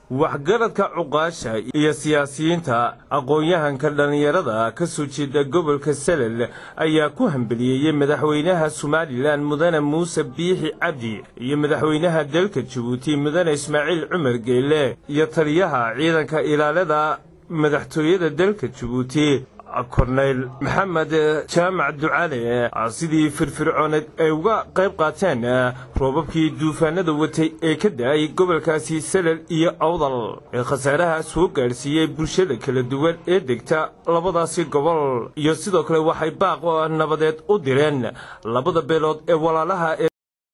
waxgaradka cuqaasha iyo siyaasiyiinta aqoon-yahanka dhallinyarada ka soo jeeda gobolka salel ayaa ku hambeliyeeyey madaxweynaha somalilan mudane muuse biixi cabdi iyo madaxweynaha dalka jabuuti mudane ismaaciil cumar geyle iyo taliyaha ciidanka ilaalada madaxtooyada dalka jabuuti korneyl maxamed jaamac ducaale sidii firfircooneed ay uga qayb qaateen roobabkii duufaanada watay ee ka da-ay gobolkaasi salel iyo awdal ee khasaaraha soo gaadhsiiyey bulshada kala duwan ee degta labadaasi gobol iyo sidoo kale waxay baaq nabadeed u direen labada beelood ee walaalaha ee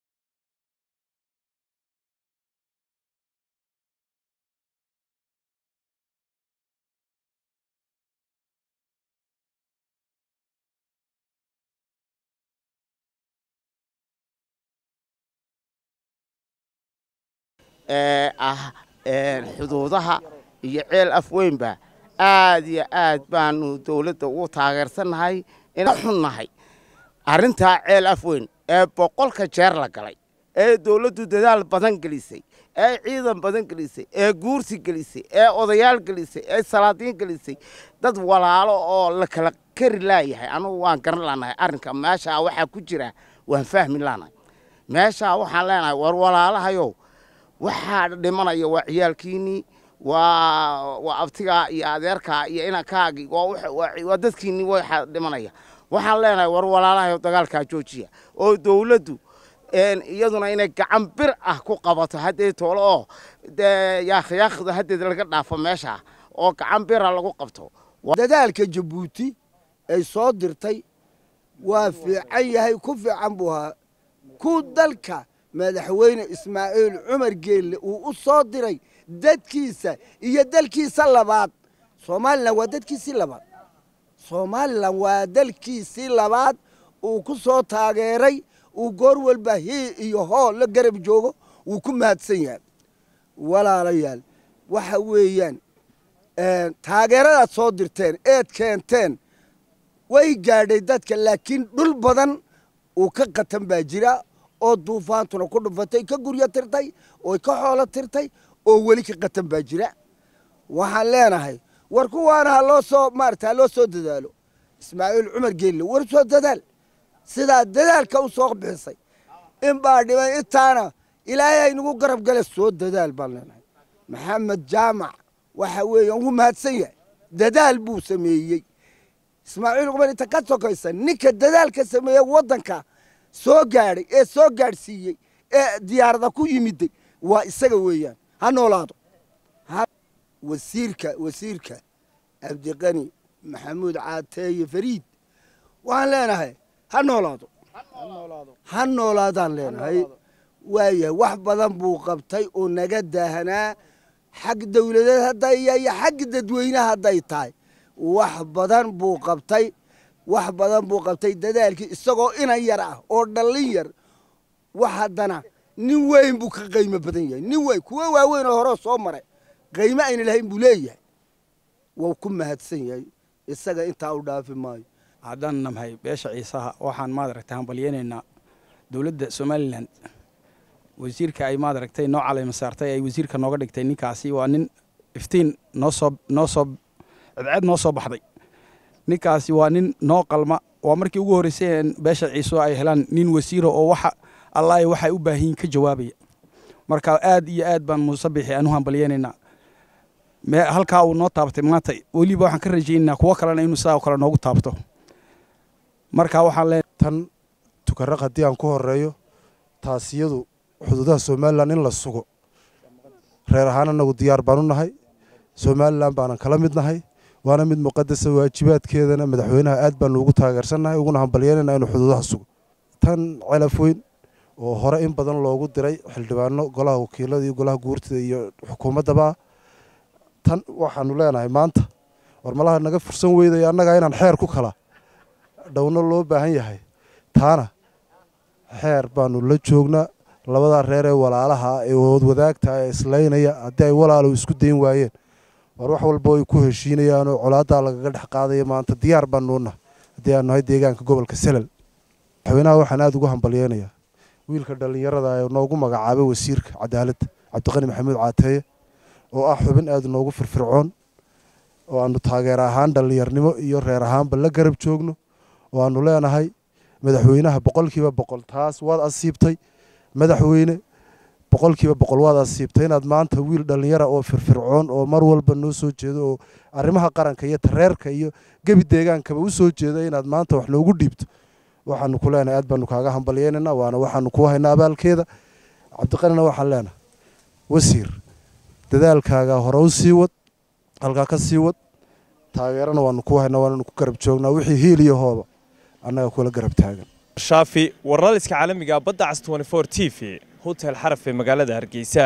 ee ah xuduudaha iyo ceel afweynba aad iyo aad baanu dawladda ugu taageersannahay ina xunnahay arrintaa ceel afweyn ee boqolka jeer la galay ee dawladdu dadaal badan gelisay ee ciidan badan gelisay ee guursi gelisay ee odayaal gelisay ee salaadiin gelisay dad walaalo oo la kala kari laayahay anugu waan garan laanahay arrinka meeshaa waxaa ku jira waan fahmi laanahay meeshaa waxaan leenahay war walaalahayow waxaa dhimanaya waa ciyaalkiinnii waa waa abtigaa iyo adeerkaa iyo inankaagii waa dadkiinnii waxaa dhimanaya waxaan leenahay war walaalahayo dagaalkaa joojiya oo dawladdu iyaduna inay gacan bir ah ku qabato haddee toolo oo yaakhyaakhda haddeed laga dhaafo meeshaa oo gacan bira lagu qabto dadaalka jabuuti ay soo dirtay waa fiican yahay ku fiican buu ahaa ku dalka madaxweyne ismaaciil cumar geelle uu u soo diray dadkiisa iyo dalkiisa labaad somalilan waa dadkiisii labaad somalilan waa dalkiisii labaad uu ku soo taageeray uu goor walba hii iyo hoo la garab joogo wuu ku mahadsan yahay walaalayaal waxa weeyaan taageeradaad soo dirteen eed keenteen way gaadhay dadka laakiin dhul badan uu ka qatan baa jira oo duufaantuna ku dhufatay ka guryo tirtay oo ka xoolo tirtay oo weli ka qatan baa jira waxaan leenahay war kuwaana ha loo soo maarata ha loo soo dadaalo ismaaciil cumar geelle war soo dadaal sidaa dadaalka u soo bixisay in baa dhimay intaana ilaahay aynagu garab gale soo dadaal baan leenahay maxamed jaamac waxa weeyaan wuu mahadsan yahay dadaal buu sameeyey ismaaciil cumar inta ka sokaysa ninka dadaalka sameeyey waddanka soo gaadhay ee soo gaadhsiiyey ee diyaarada ku yimiday waa isaga weeyaan ha noolaado wasiirka wasiirka cabdiqani maxamuud caateeye fariid waxaan leenahay ha noolaado ha noolaadaan leenahay waayahay wax badan buu qabtay oo naga daahanaa xag dawladeed hadday iyo xag dadweynaha hadday tahay wax badan buu qabtay wax badan buu qabtay dadaalkii isagoo inan yar ah oo dhallin yar wax haddana nin weyn buu ka qaymo badan yahay nin weyn kuwo waaweyn oo horeo soo maray qaymo ayna lahayn buu leeyahay wuu ku mahadsan yahay isaga intaa u dhaafi maayo haddaan namhay beesha ciisaha waxaan maadaragtay hambalyeynaynaa dowladda somalilan wasiirka ay maadaragtay noo calayma saartay ay wasiirka nooga dhigtay ninkaasi waa nin iftiin noo soo noo soo cedceed noo soo baxday ninkaasi waa nin noo qalma waa markii ugu horreysay beesha ciiso ay helaan nin wasiiro oo waxa allahi waxay u baahan yihin ka jawaabaya marka aad iyo aad baan muuse bixi aan u hambalyeynaynaa halkaa uu noo taabatay maanta weliba waxaan ka rajaynaynaa kuwo kalena inuu sidaa kale noogu taabto marka waxaan lee tan tukaraq haddii aan ku horeeyo taasiyadu xuduudaha somalilan in la sugo reer ahaan anagu diyaar baan u nahay somalilan baanan kala mid nahay waana mid muqadasa waajibaadkeedana madaxweynaha aad baanu ugu taageersannahay uguna hambalyeynayna inuu xuduudaha sugo tan celaf weyn oo hore in badan loogu diray xildhibaano golaha wakiilada iyo golaha guurtida iyo xukuumaddaba tan waxaanu leenahay maanta war malaha naga fursan weydaya annagaa inaan xeer ku kala dhowno loo baahan yahay taana xeer baanu la joognaa labadaa reer ee walaalaha ee wadaagta ee islaynaya haddii ay walaalo isku dayn waayeen war wax walba ay ku heshiinayaan oo colaaddaa lagaga dhex qaadaya maanta diyaar baanuuna haddii aan nahay deegaanka gobolka selal madaxweynaha waxaan aada ugu hambalyeynayaa wiilka dhallinyarada ee noogu magacaabay wasiirka cadaaladda cabdiqani maxamuud caateeye oo ah xubin aada noogu firfircoon oo aanu taageer ahaan dhallinyarnimo iyo reer ahaanba la garab joogno oo aanu leenahay madaxweynaha boqolkiiba boqol taas waad asiibtay madaxweyne boqolkiiba boqol waad asiibtay inaad maanta wiil dhallinyara oo firfircoon oo mar walba noo soo jeedo oo arrimaha qaranka iyo tareerka iyo gebi deegaankaba u soo jeeda inaad maanta wax noogu dhiibto waxaanu ku leenahay aad baanu kaaga hambalyeynayna waana waxaanu kuu haynaa abaalkeeda cabdiqanina waxaan leenahay wasiir dadaalkaaga hore u sii wad halkaa ka sii wad taageerana waanu kuu haynaa waananu ku garab joognaa wixii hiil iyo hooba annaga kula garab taagan shaafi warlaliska caalamiga badda cas 24 t v hotel xaraf ee magaalada hargeysa